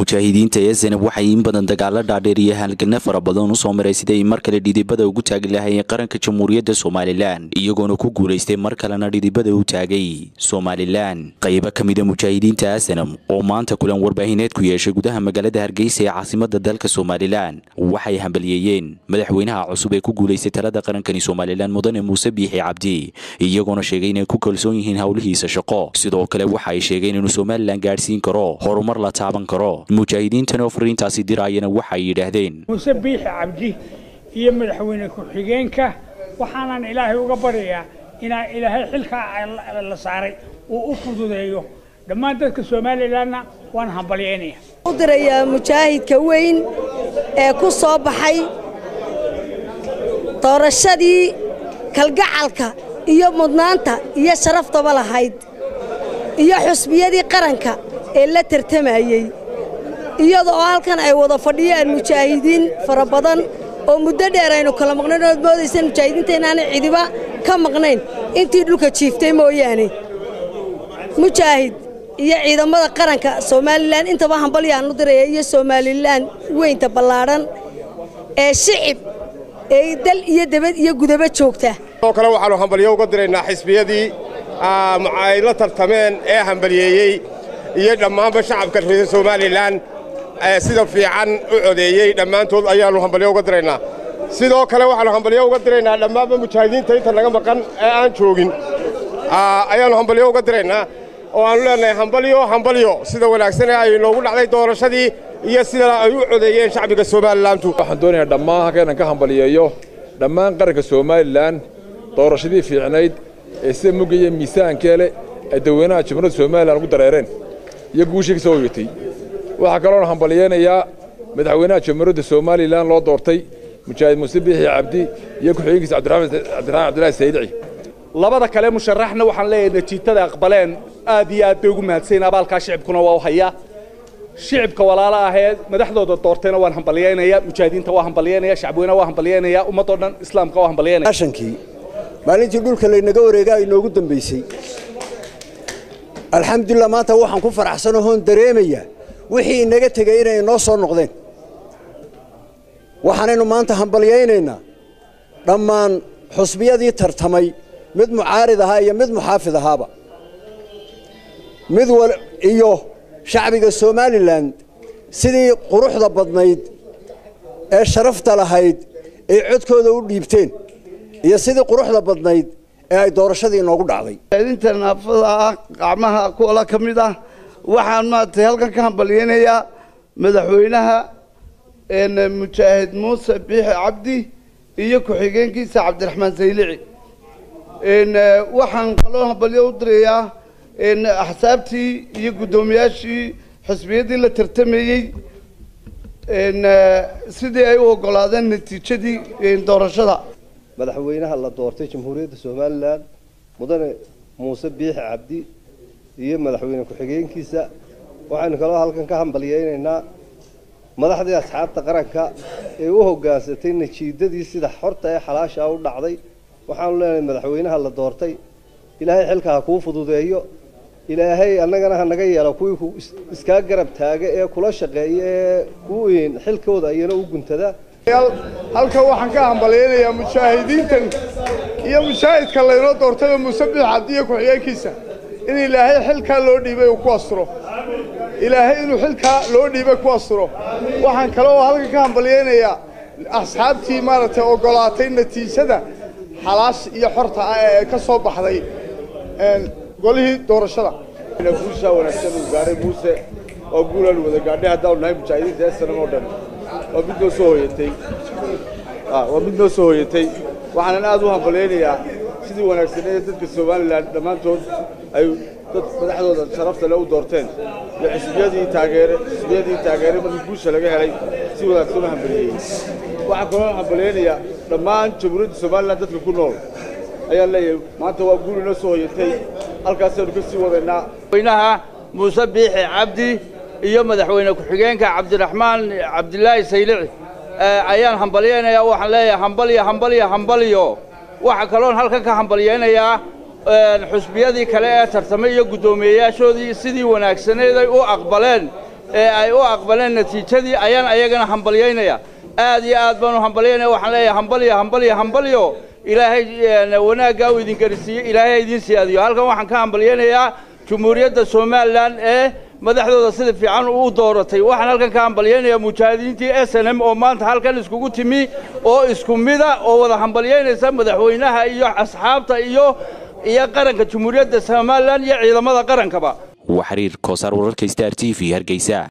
mujaahidiinta ee zanab waxay in badan dagaalo dhaadheer iyo halgana fara badan usoo maray siday mar kale dhidibada ugu taagi lahaayeen qaranka jamhuuriyadda somalilan iyagoona ku guulaystay mar kalena dhidibada u taagay somalilan qaybo ka mida mujaahidiinta asanam oo maanta kulan warbaahineed ku yeeshay gudaha magaalada hargeysa ee caasimada dalka somalilan waxay hambaliyeeyeen madaxweynaha cusub ee ku guulaystay talada qarankani somalilan mudane muuse biixi cabdi iyagoona sheegay inay ku kalsoon yihiin howlihiisa shaqo sidoo kale waxa ay sheegeen inuu somalilan gaadhsiin karo horumar la taaban karo mujaahidiintan oo fariintaasi diraayana waxay yidhaahdeen muuse biixi cabdi iyo madaxweyne ku-xigeenka waxaanan ilaahay uga baryayaa inaa ilaahay xilkaa la saaray uu u fududeeyo dhammaan dadka somalilanna waan hambalyeynaya u dirayaa mujaahidka weyn ee ku soo baxay doorashadii kalgacalka iyo mudnaanta iyo sharaftaba lahayd iyo xusbiyadii qaranka ee la tartamayey iyada oo halkan ay wada fadhiyaan mujaahidiin fara badan oo muddo dheer aynu kala maqnayn ood moodaysaan mujaahidiinta inaanay cidiba ka maqnayn intii dhulka jiiftay mooyaane mujaahid iyo ciidamada qaranka somalilan intaba hambalyaan u diraya iyo somalilan weynta ballaadhan ee shicib ee dal iyo debad iyo gudaba joogta sidoo kale waxaannu hambalyo uga diraynaa xisbiyadii ay la tartameen ee hambalyeeyey iyo dhammaanba shacabka reer somalilan sida fiican u codeeyey dhammaantood ayaannu hambalyo uga diraynaa sidoo kale waxaannu hambalyo uga diraynaa dhammaanba mujaahidiinta inta naga maqan ee aan joogin ayaannu hambalyo uga diraynaa oo aannu leenahay hambalyo hambalyo sida wanaagsanee ay noogu dhacday doorashadii iyo sida ay u codeeyeen shacbiga somalilantu waxaan doonayaa dhammaan halkaynan ka hambaliyeeyo dhammaan qaranka somalilan doorashadii fiicnayd ee sida mugaya miisaankee leh ay dadweynaha jamhuuriyadda somalilan ugu dareereen iyo guushii ka soo hoyatay waxaa kaloona hambaliyeynayaa madaxweynaha jamhuuriyadda somalilan loo doortay mujaahid muuse biixi cabdi iyo ku-xigeenkiisa cabdiraxmaan cabdilaahi saydici labada kale musharaxna waxaan leeyahay natiijada aqbaleen aad iyo aad bay ugu mahadsanyiin abaalkaa shicibkuna waa u hayaa shicibka walaalo ahee madaxdooda doortayna waan hambalyeynaya mujaahidiinta waa hambalyeynaya shacbweynaha waa hambalyeynaya ummadoo dhan islaamka waa hambalyeynaya shankii maalintii dhulka laynaga wareegaa inoogu dambaysay alxamdulilah maanta waxaan ku faraxsanoo hoon dareemayaa wixii inaga tegey inay inoo soo noqdeen waxaanaynu maanta hambalyaynaynaa dhammaan xusbiyadii tartamay mid mucaarid ahaa iyo mid muxaafid ahaaba mid iyo shacbiga somalilan sidii quruxda badnayd ee sharafta lahayd ay codkooda u dhiibteen iyo sidii quruxda badnayd ee ay doorashadii inoogu dhacday inta naafada ah qacmaha kuola ka mid ah waxaan maaragtay halkan ka hambalyeynayaa madaxweynaha mujaahid muuse biixi cabdi iyo ku-xigeenkiisa cabdiraxmaan saylici waxaan kaloo hambalyo u dirayaa axsaabtii iyo guddoomiyaashii xisbiyadii la tartamayey sidii ay u oggolaadeen natiijadii doorashada madaxweynaha la doortay jamhuuriyadda somalilan mudane muuse biixi cabdi iyo madaxweyne ku-xigeenkiisa waxaynu kaloo halkan ka hambalyeynaynaa madaxdii asxaabta qaranka ee u hoggaansatay najiidadii sida xorta ee xalaashaa u dhacday waxaanu leenahay madaxweynaha la doortay ilaahay xilka ha kuu fududeeyo ilaahay annagana ha naga yeelo kuwii iskaa garab taaga ee kula shaqeeya ee kuwiin xilkooda ayana u guntada halkan waxaan ka hambalyeynayaa mujaahidiintan iyo mujaahidka laynoo doortayoo muuse biix cabdi iyo ku-xigeenkiisa in ilaahay xilkaa loo dhiibay uu ku asturo ilaahay inuu xilkaa loo dhiibay ku asturo waxaan kale oo halkan ka hambalyeynayaa asxaabtii maaragtay oggolaatay natiijada xalaash iyo xorta ah ee ka soo baxday golihii doorashada guushaa wanaagsan uu gaaray muuse oo guulaan wada gaadhay haddaanu nahay mujaahidiinta ee sanam oo dhan waa mid noo soo hoyatay waa mid noo soo hoyatay waxaanan aad u hambalyaynayaa sidii wanaagsaneed dadka somalilan dhammaantood ay dad madaxdooda sharafta le u doorteen iyo xisbiyadii taageere xisbiyadii taageere markii guusha laga helay si wanaagsan u hambalyeeyey waxaan kaloo hambalyaynayaa dhammaan jamhuuriyadda somalilan dadka ku nool ayaan leeyahay maanta waa guul inoo soo hoyatay halkaasaynu ka sii wadaynaa madaxweynaha muuse biixi cabdi iyo madaxweyne ku-xigeenka cabdiraxmaan cabdilaahi saylici ayaan hambalyaynayaa waxaan leeyahay hambalyo hambalyo hambalyo waxaa kaloon halkan ka hambalyaynayaa xusbiyadii kale ee tartamay iyo guddoomiyeyaashoodii sidii wanaagsaneed ay u aqbaleen ee ay u aqbaleen natiijadii ayaan ayagana hambalyaynaya aad iyo aad baan u hambalyaynaya waxaan leeyahay hambalyo hambalyo hambalyo ilaahay wanaaggaa uu idin garisiiye ilaahay ha idiin siyaadiyo halkan waxaan ka hambalyaynayaa jumhuuriyadda somalilan ee madaxdooda sida fiican u dooratay waxaan halkan ka hambalyaynayaa mujaahidiintii s n m oo maanta halkan iskugu timi oo isku mida oo wada hambalyaynaysa madaxweynaha iyo asxaabta iyo iyo qaranka jumhuuriyadda somalilan iyo ciidamada qarankaba waa xiriir koosaar wararka star t v hargeysa